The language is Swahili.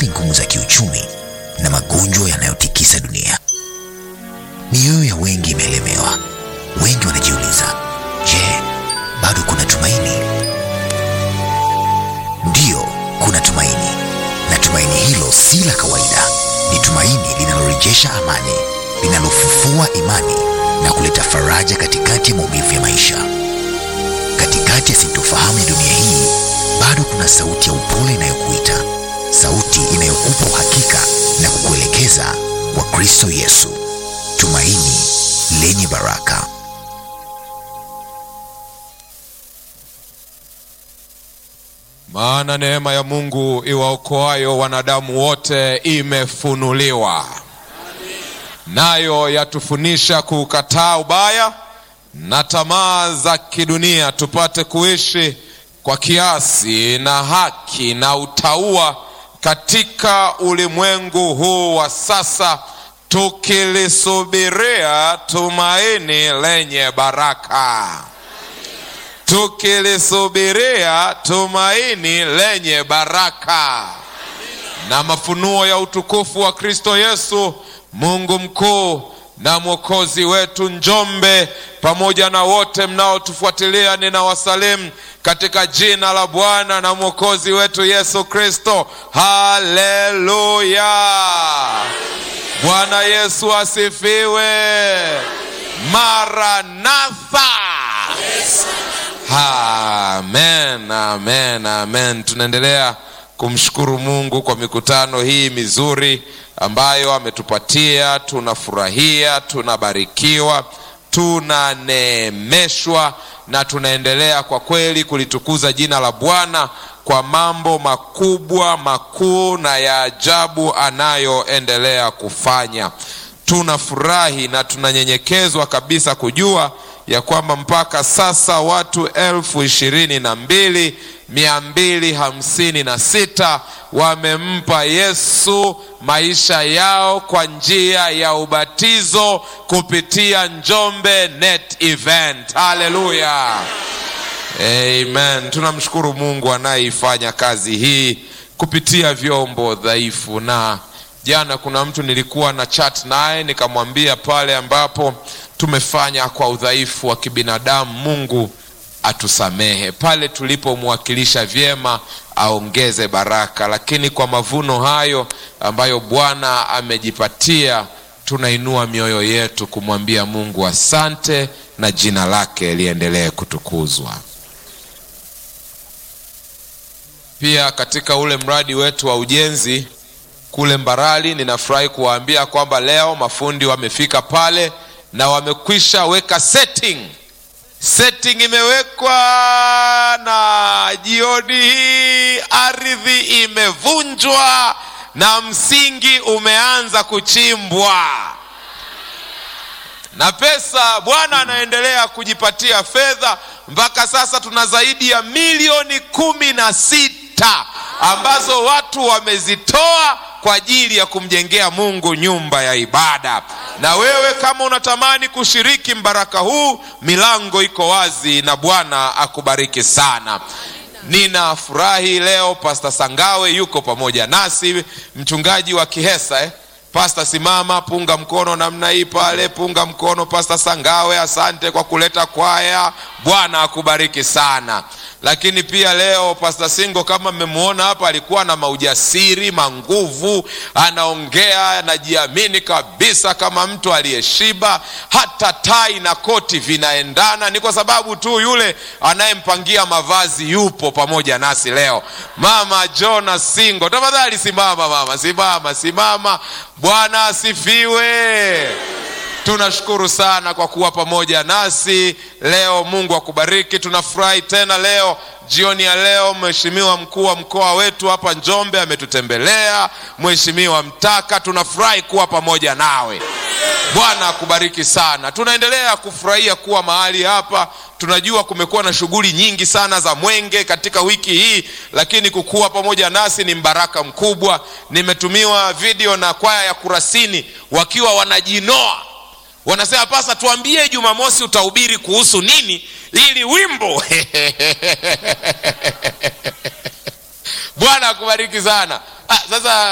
hali ngumu za kiuchumi na magonjwa yanayotikisa dunia. Mioyo ya wengi imeelemewa. Wengi wanajiuliza, je, bado kuna tumaini? Ndiyo, kuna tumaini, na tumaini hilo si la kawaida. Ni tumaini linalorejesha amani, linalofufua imani na kuleta faraja katikati ya maumivu ya maisha. Katikati ya sintofahamu ya dunia hii, bado kuna sauti ya upole inayokuita, sauti inayokupa uhakika na kukuelekeza kwa Kristo Yesu, tumaini lenye baraka. Maana neema ya Mungu iwaokoayo wanadamu wote imefunuliwa, nayo yatufundisha kuukataa ubaya na tamaa za kidunia, tupate kuishi kwa kiasi na haki na utauwa katika ulimwengu huu wa sasa, tukilisubiria tumaini lenye baraka tukilisubiria tumaini lenye baraka na mafunuo ya utukufu wa Kristo Yesu, Mungu mkuu na mwokozi wetu. Njombe pamoja na wote mnaotufuatilia, ninawasalimu katika jina la Bwana na mwokozi wetu Yesu Kristo. Haleluya! Bwana Yesu asifiwe. Maranatha! Amen, amen, amen. Tunaendelea kumshukuru Mungu kwa mikutano hii mizuri ambayo ametupatia. Tunafurahia, tunabarikiwa, tunaneemeshwa na tunaendelea kwa kweli kulitukuza jina la Bwana kwa mambo makubwa makuu na ya ajabu anayoendelea kufanya. Tunafurahi na tunanyenyekezwa kabisa kujua ya kwamba mpaka sasa watu elfu ishirini na mbili mia mbili hamsini na sita wamempa Yesu maisha yao kwa njia ya ubatizo kupitia Njombe Net Event. Haleluya, amen. Tunamshukuru Mungu anayeifanya kazi hii kupitia vyombo dhaifu. Na jana kuna mtu nilikuwa na chat naye nikamwambia pale ambapo tumefanya kwa udhaifu wa kibinadamu, Mungu atusamehe. Pale tulipomwakilisha vyema, aongeze baraka. Lakini kwa mavuno hayo ambayo Bwana amejipatia, tunainua mioyo yetu kumwambia Mungu asante, na jina lake liendelee kutukuzwa. Pia katika ule mradi wetu wa ujenzi kule Mbarali, ninafurahi kuwaambia kwamba leo mafundi wamefika pale na wamekwisha weka setting. Setting imewekwa na jioni hii ardhi imevunjwa na msingi umeanza kuchimbwa na pesa. Bwana anaendelea kujipatia fedha. Mpaka sasa tuna zaidi ya milioni kumi na sita ambazo watu wamezitoa kwa ajili ya kumjengea Mungu nyumba ya ibada. Na wewe kama unatamani kushiriki mbaraka huu, milango iko wazi, na Bwana akubariki sana. Ninafurahi leo Pasta Sangawe yuko pamoja nasi, mchungaji wa Kihesa eh? Pasta, simama, punga mkono namna hii pale, punga mkono Pasta Sangawe. Asante kwa kuleta kwaya, Bwana akubariki sana. Lakini pia leo Pasta Singo kama mmemwona hapa, alikuwa na maujasiri manguvu, anaongea anajiamini kabisa kama mtu aliyeshiba. Hata tai na koti vinaendana, ni kwa sababu tu yule anayempangia mavazi yupo pamoja nasi leo. Mama Jona Singo, tafadhali simama mama, simama, simama. Bwana asifiwe. Tunashukuru sana kwa kuwa pamoja nasi leo. Mungu akubariki. Tunafurahi tena leo jioni ya leo, mheshimiwa mkuu wa mkoa wetu hapa Njombe ametutembelea, mheshimiwa Mtaka. Tunafurahi kuwa pamoja nawe. Bwana akubariki sana. Tunaendelea kufurahia kuwa mahali hapa. Tunajua kumekuwa na shughuli nyingi sana za mwenge katika wiki hii, lakini kukuwa pamoja nasi ni mbaraka mkubwa. Nimetumiwa video na kwaya ya Kurasini wakiwa wanajinoa wanasema pasa, tuambie Jumamosi utahubiri kuhusu nini ili wimbo Bwana akubariki sana. Ah, sasa